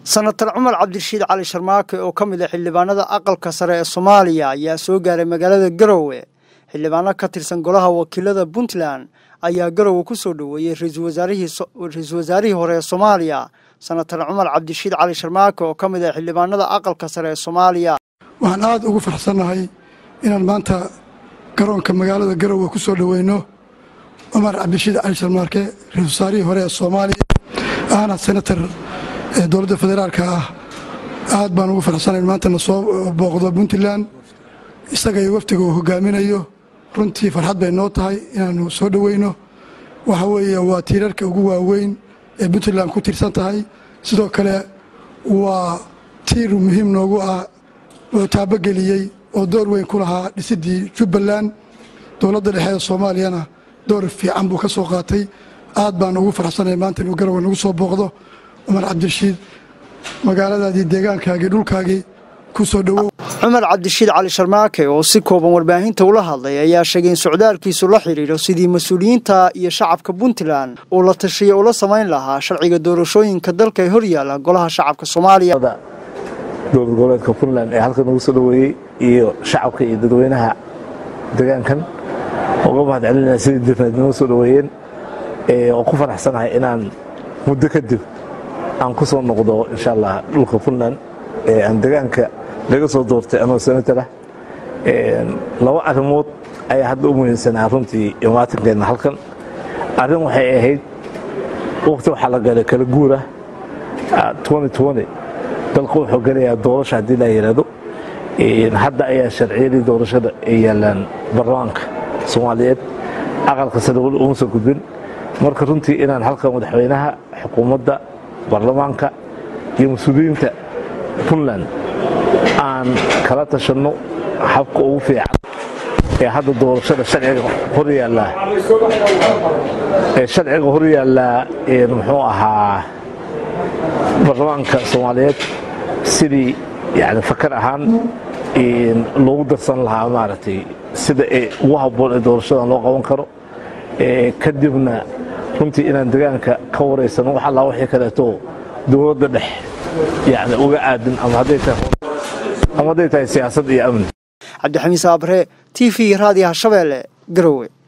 senatar cumar cabdirashiid cali sharmaake oo ka mid ah xildhibaanada aqalka sare ee soomaaliya ayaa soo gaaray magaalada garowe xildhibaano ka tirsan golaha wakiilada puntland ayaa garowe ku soo dhoweeyey ra-iisul wasaarihii hore ee soomaaliya senatar cumar cabdirashiid cali sharmaake oo ka mid ah xildhibaanada aqalka sare ee soomaaliya waxaan aada ugu farxsannahay inaan maanta garoonka magaalada garowe ku soo dhoweyno cumar cabdirashiid cali sharmaarke ra-isul wasaarihii hore ee soomaaliya ahna senatar dowladda federaalka ah aad baan ugu farxsanayn maanta na soo booqdo puntland isaga iyo waftiga uu hogaaminayo runtii farxad bay noo tahay inaannu soo dhoweyno waxa weeye waa tiirarka ugu waaweyn ee puntland ku tirsan tahay sidoo kale waa tiir muhiim noogu ah oo taabogeliyey oo door weyn ku lahaa dhisiddii jubbaland dowladda dhexe ee soomaaliyana door fiican buu ka soo qaatay aad baan ugu farxsanay maanta inuu garowe nagu soo booqdo cumar cabdirashiid magaaladaadii deegaankaagii dhulkaagii ku soo dhowow cumar cabdirashiid cali sharmaake oo si kooban warbaahinta ula hadlay ayaa sheegay in socdaalkiisu la xidhiidho sidii mas-uuliyiinta iyo shacabka puntland uu la tashiya ula samayn lahaa sharciga doorashooyinka dalka ee horyaala golaha shacabka soomaaliya dowlad goboleedka puntland ee halkan ugu soo dhoweeyey iyo shacabka iyo dadweynaha deegaankan uga mahad celinaya sidii dirnayd noo soo dhoweeyeen oo ku faraxsanahay inaan muddo kadib aan ku soo noqdo insha allah dhulka puntland ee aan deegaanka laga soo doortay anoo senatalah laba arrimood ayaa hadda u muhiimsanaa runtii imaatinkeena halkan arrin waxay ahayd waqti waxaa la galay kala guura dalka wuxuu gelayaa doorasha haddii la yidhaahdo hadda ayaa sharciyadii doorashada ay yaalaan baarlamaanka soomaaliyeed aqalka sare weli uma soo gudbin marka runtii inaan halkan madaxweynaha xukuumadda baarlamaanka iyo mas-uuliyiinta puntland aan kala tashanno habka ugu fiican ee hadda doorashada sharciga hor yaallaa ee sharciga hor yaallaa muxuu ahaa baarlamaanka soomaaliyeed sidii yani fakar ahaan loogu darsan lahaa maaragtay sida ee ugu habboon ee doorashadan loo qaban karo kadibna runtii inaan degaanka ka waraysano wax allaa wixii kaleeto dowladda dhex yani uga aadin ama hadday tahay siyaasad iyo amni cabdixamiid saabre t v raadiyaha shabeelle garowe